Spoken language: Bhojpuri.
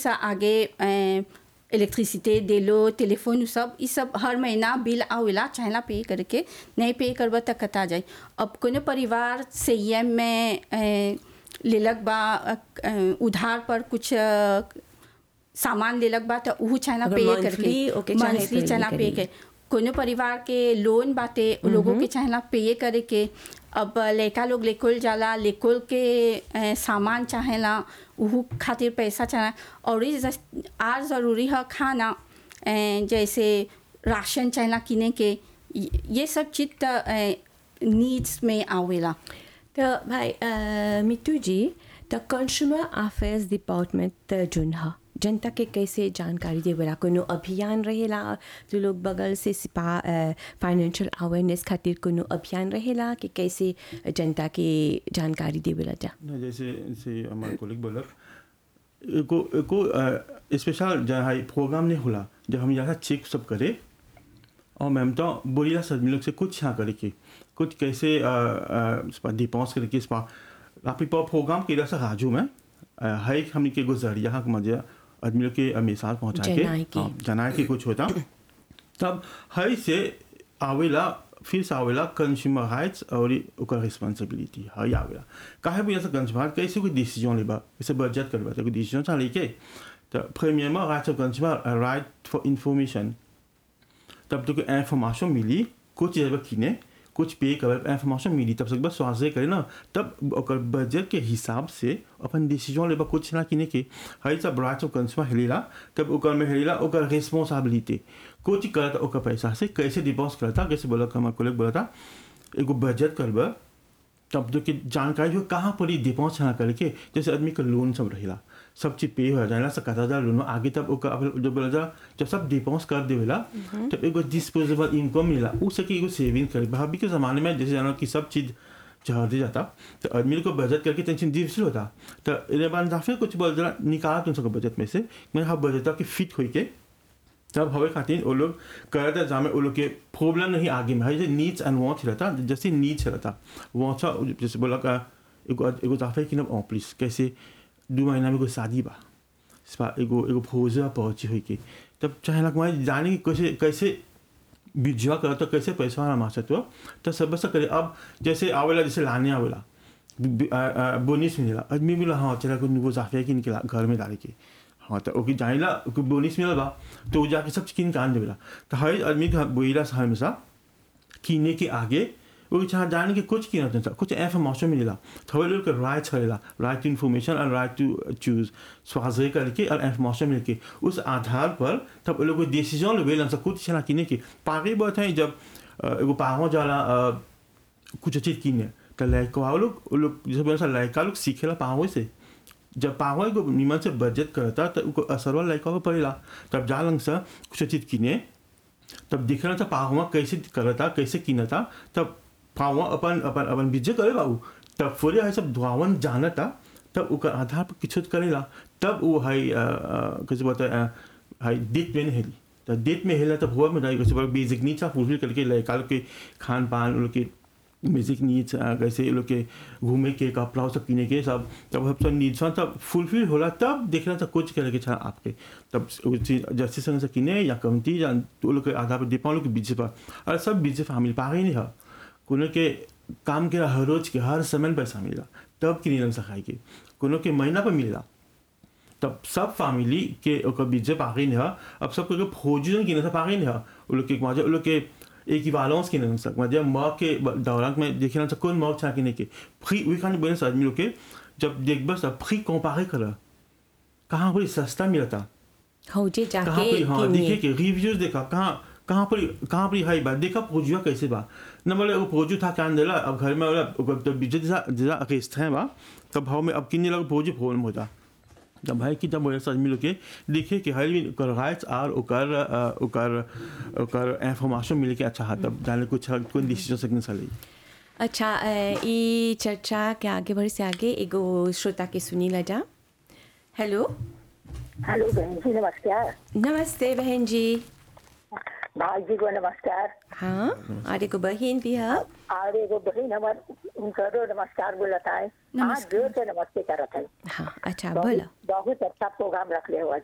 से आगे इलेक्ट्रिसिटी देलो टेलीफोन उ सब ई सब हर महीना बिल आवेला चाहेला पे करके नहीं पे करब त कटा जाए अब कोनो परिवार संयम में अ, लेलक बा अ, अ, उधार पर कुछ अ, सामान लेलक बा त उहू चाहेला अगर पे monthly करके ओके चाहे मंथली तो चाहेला ये पे करी। के कोनो परिवार के लोन बाटे उ लोगों के चाहेला पे करे के अब लड़का लोग लेकोल जाला लेकोल के अ, सामान चाहेला उहू खातिर पैसा चाहे और ई जस- आर ज़रूरी है खाना अ, जैसे राशन चाहेला किने के ये- ये सब चीज त नीड्स में आवेला तो भाई अ, मिट्टू जी तो कंज्यूमर अफेयर्स डिपार्टमेंट जोन ह जनता के कैसे जानकारी देवेला कोनो अभियान रहेला जो लोग बगल से सिपा फाइनेंशियल अवेयरनेस खातिर कोनो अभियान रहेला कि कैसे जनता के जानकारी देवेला जा ना जैसे जैसे हमारे कोलिक बोलक एको एको स्पेशल जहाँ प्रोग्राम नहीं होला जब हम यहाँ चेक सब करे और मैम तो बोलिया सदमी लोग से कुछ यहाँ करे के कुछ कैसे डिपॉन्स करे के स्पा आप प्रोग्राम के से राजू में अ, है एक हमने के गुजरिया हक मजे आदमी लोग के मिसाल पहुँचा के जनाए के। हाँ, जनाए के कुछ होता तब है से आवेला फिर से आवेला कंज्यूमर राइट्स और ई ओकर रिस्पांसिबिलिटी है आवेला काहे भी ऐसा कंज्यूमर कैसे कोई डिसीजन लेबा जैसे बजट करबा तो कोई डिसीजन चाह लेके तो प्रीमियरमें rights of consumer right for information तब तो इंफॉर्मेशन मिली कुछ जब किने कुछ पे कर इंफॉर्मेशन मिली तब से बस स्वास्थ्य करे ना तब ओकर बजट के हिसाब से अपन डिसीजन लेबा कुछ ना किने के हई सब राइट्स ऑफ कंज्यूमर हेलेला तब ओकर में हेलेला ओकर रिस्पांसिबिलिटी कुछ करता ओकर पैसा से कैसे डिपॉजिट करता कैसे बोला हम कोलेक्ट बोला था एगो बजट करबा तब तो कि जानकारी हो कहाँ पर ही डिपॉजिट ना करके जैसे आदमी का लोन सब रहेला सब चीज पे हो जाएला सकता हजार लोन आगे तब ओकर अब जब बोला जा जब सब डिपॉजिट कर देवेला तब एगो डिस्पोजेबल इनकम मिला उ सके एगो सेविंग करे भाभी के जमाने में जैसे जानो कि सब चीज चढ़ दे जाता तो आदमी को बजट करके टेंशन डिफिसिल होता तो इन्हें बाद फिर कुछ बोल जरा निकाल तुम सको बजट में से मैं हाँ बजट के फिट होई के तब हवे खातिर वो लोग करते जामे वो लोग के प्रॉब्लम नहीं आगे में है जैसे नीड्स एंड वांट्स रहता जैसे नीड्स रहता वांट्स जैसे बोला का एगो एगो जाफे कि ना प्लीज कैसे दो महीना में कोई शादी बा स्पा एगो एगो फौजा पहुंची हुई के तब चाहे लग मैं जाने की कैसे कैसे बिजवा करो तो कैसे पैसा वाला मासत हो तो सब से करे अब जैसे आवेला जैसे लाने आवेला बोनिस मिलेला आदमी बोला हाँ चला को वो जाफे कि निकला घर में डाले के हाँ तो ओके जाइला ओके बोनिस मिलल बा तो वो जाके सब किन कान देवेला तो हर आदमी का बोइला से हमेशा किने के आगे वो चाह जाने के कुछ की ना कुछ इंफॉर्मेशन मिलेला थोड़े लोग राइट छड़ेला राइट टू इन्फॉर्मेशन और राइट टू चूज स्वास्थ्य करके और इंफॉर्मेशन मिलके उस आधार पर तब वो लोग डिसीजन लेवे सब कुछ छना किने के पागे बात है जब अ, एगो पाहो जाला अ, कुछ चीज किने तो लड़का वो लोग वो लोग जैसे बोला लड़का लोग सीखेला पाहो से जब पाहो एगो निमन से बजट करता तो उनको असर वाला लड़का को पड़ेला तब जा लंग से कुछ चीज किने तब दिख रहा था पाहुआ कैसे करता कैसे किनता तब पाहुआ अपन अपन अपन बिजे करे बाबू तब फोरे है सब धुआवन जानता तब ओकर आधार पर किछु करेला तब वो है अ, अ, कैसे बोलता है है डेट में हेली तो डेट में हेला तब हुआ में जाए कैसे बोला बेसिक नीड्स फुलफिल करके लड़का लोग के खान पान उन लोग के बेसिक नीड्स कैसे ये लोग के घूमे के कपड़ा सब किने के सब तब सब नीड्स तब फुलफिल होला तब देखना था कुछ करे के छा आपके तब जैसे संग से किने या कमती या तो लोग के आधार पर डिपेंड लोग के बीच पर और सब बीच फैमिली पागे नहीं है कोनो के काम के हर रोज के हर समय में पैसा मिला तब कि नीलम से खाए के कोनो के महीना पर मिला तब सब फैमिली के ओकर बीच पागे नहीं है अब सब के फौजी की नहीं पागे नहीं है वो लोग के वहाँ वो लोग के एक ही वालोंस की नहीं सकता जब माँ के दौरान में देखे ना कौन माँ छा नहीं के फ्री वी खाने बोले आदमी लोग के जब देख बस फ्री कंपेयर कर कहाँ पर सस्ता मिला था हो जे कहाँ जाके पर हाँ किने। देखे के रिव्यूज देखा कहाँ कहाँ पर कहाँ पर हाई बात देखा पोजुआ कैसे बा न बोले वो पोजू था क्या देला अब घर में बोला अब जब बीजे जैसा जैसा अकेस्त है बा तब भाव में अब किन्ने लगा पोजू फोन में होता तब भाई की तब बोले आदमी लोग के देखे कि हर भी ओकर राइट्स आर ओकर अ, ओकर ओकर इंफॉर्मेशन मिले के अच्छा है तब जाने कुछ कोई डिसीजन सकने सली अच्छा अ, ई चर्चा के आगे बढ़े से आगे एगो श्रोता के सुनी ला जा हेलो हेलो बहन जी नमस्कार नमस्ते बहन जी भाई जी को नमस्कार हाँ और एगो बहन भी है और एगो बहन हमार उनकरो नमस्कार बोलत है हाँ नमस्कार। जोर से नमस्ते करत है हाँ अच्छा बोला बहुत बहुत अच्छा प्रोग्राम रखले हुआ